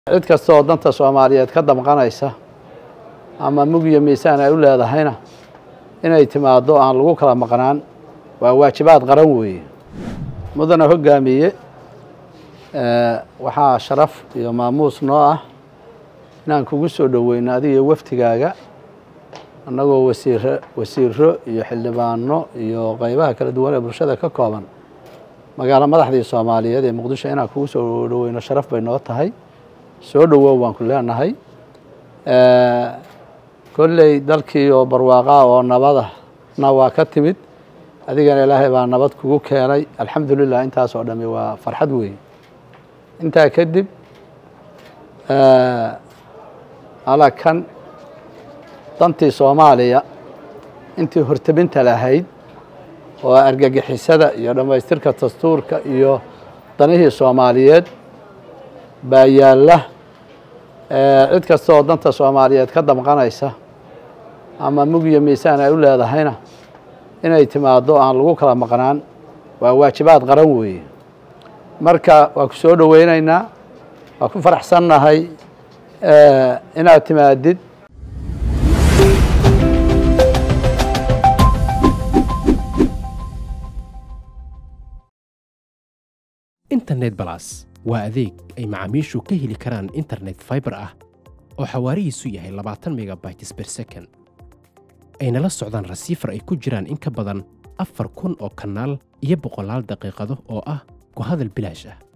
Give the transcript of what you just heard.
cid kasta oo danta soomaaliyeed ka damqanaysa ama mug iyo miisaan ay u leedahayna inay timaaddo aan lagu kala maqnaan waa waajibaad qaran weeye mudana hoggaamiye waxaa sharaf iyo maamuus noo ah inaan kugu soo dhoweyno adiga waftigaaga annagoo wasiiro wasiiro iyo xildhibaano iyo qeybaha kala duwan ee bulshada ka kooban magaalo madaxdii soomaaliyeed ee muqdisho inaan kugu soo dhoweyno sharaf bay noo tahay soo dhowow waan ku leenahay kolley dalkii oo barwaaqaa oo nabadana waa ka timid adigana ilaahay baa nabad kugu keenay alxamdulilah intaas oo dhami waa farxad weeye intaa kadib alakan dantii soomaaliya intii hortebinta lahayd oo argagixisada iyo dhammaystirka dastuurka iyo danihii soomaaliyeed baa yaalla cid kasta oo danta soomaaliyeed ka damqanaysa ama mug iyo miisaan ay u leedahayna inay timaaddo aan lagu kala maqnaan waa waajibaad qaran weeye marka waa ku soo dhoweynaynaa waa ku faraxsannahay inaad timaadid internet balas waa adeeg ay macaamiishu ka heli karaan internet faibar ah oo xawaarihiisu yahay labaatan megabytes ber second ayna la socdaan rasiifar ay ku jiraan in ka badan afar kun oo kanaal iyo boqolaal daqiiqado oo ah ku hadal bilaash ah